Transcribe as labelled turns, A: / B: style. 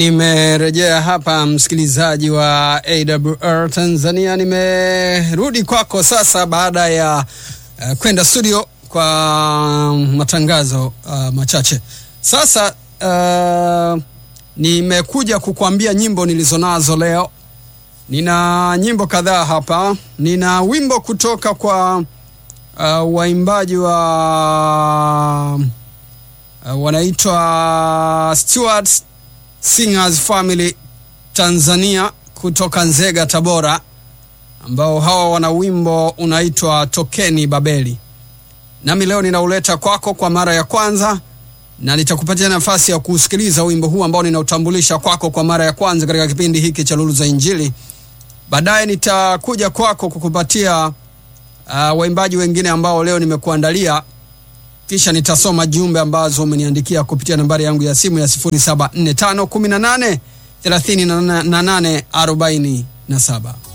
A: Nimerejea hapa msikilizaji wa AWR Tanzania, nimerudi kwako sasa baada ya uh, kwenda studio kwa matangazo uh, machache. Sasa uh, nimekuja kukuambia nyimbo nilizonazo leo. Nina nyimbo kadhaa hapa. Nina wimbo kutoka kwa uh, waimbaji wa uh, wanaitwa Stewards Singers Family Tanzania kutoka Nzega, Tabora, ambao hawa wana wimbo unaitwa Tokeni Babeli. Nami leo ninauleta kwako kwa mara ya kwanza, na nitakupatia nafasi ya kusikiliza wimbo huu ambao ninautambulisha kwako kwa mara ya kwanza katika kipindi hiki cha Lulu za Injili. Baadaye nitakuja kwako kukupatia uh, waimbaji wengine ambao leo nimekuandalia kisha nitasoma jumbe ambazo umeniandikia kupitia nambari yangu ya simu ya 0745183847.